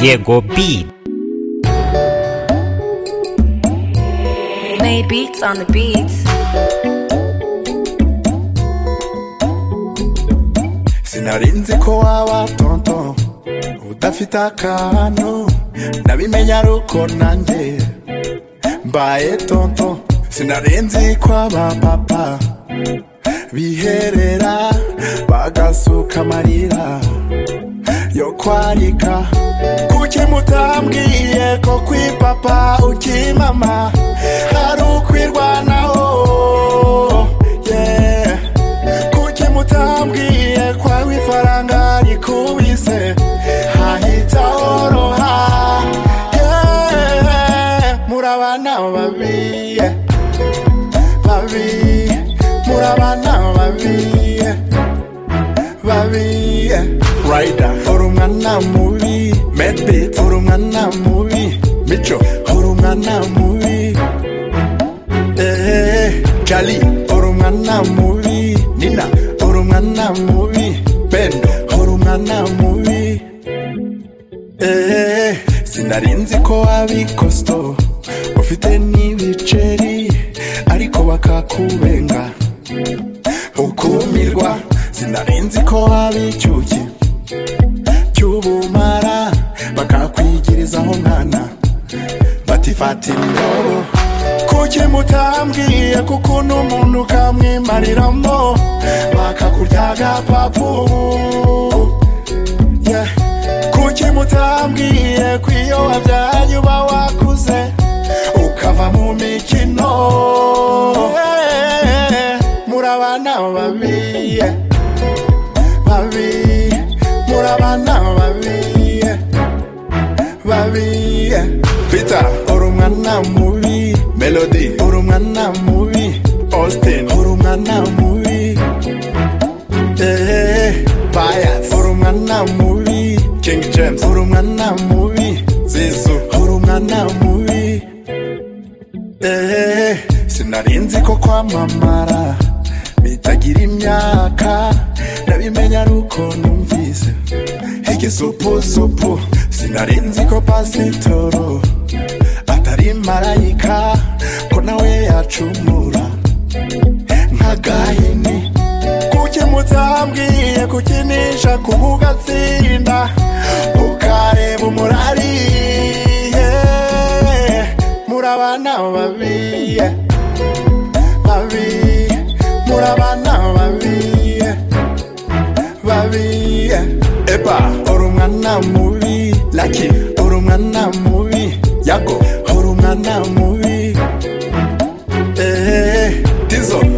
Diego Beat. Made beats on the beats. sinari nzi ko waba tonto udafite akantu ndabimenye ari uko nanjye mbaye tonto sinari nzi ko aba papa biherera bagasuka amarira yo kwarika kuki mutambwiye ko kwi papa ukimama hari ukwirwanaho yeah. kuki mutambwiye kwa wifaranga rikubise hahita horoha yeah. murabana babi yeah. babi murabana babi yeah. babi yeah. Rider uri umwana mubi Medbit uri umwana mubi Mico uri umwana mubi ehehe Charlie uri umwana mubi Nina uri umwana mubi Pendo uri umwana mubi ehehe Sinari nzi ko wabi kosto ufite n'ibiceri ariko bakakubenga ukumirwa sinari nzi ko waba icyuki cy'ubumara bakakwigirizaho mwana batifata indobo kuki mutambwiye kuko n'umuntu ukamwimariramo bakakurya agapapu yeah. kuki mutambwiye ko iyo wabyaye uba wakuze ukava mu mikino Yeah. murabana babi yeah. babi murabana babi yeah. babi yeah. peter uri umwana mubi melody uri umwana mubi austin uri umwana mubi ehehe bias uri umwana mubi king james uri umwana mubi zizu uri umwana mubi Eh, sinari nzi ko kwamamara bitagira imyaka ndabimenya ari uko numvise igisupusupu sinari nzi ko pasitoro atari marayika ko nawe yacumura nk'agahini kuki mutambwiye kukinisha kuba ugatsinda ukareba umurari yeah. murabana babi yeah. babi murabana babi yeah. babi yeah. eba uri umwana mubi laki uri umwana mubi yago uri umwana mubi ehehe tizo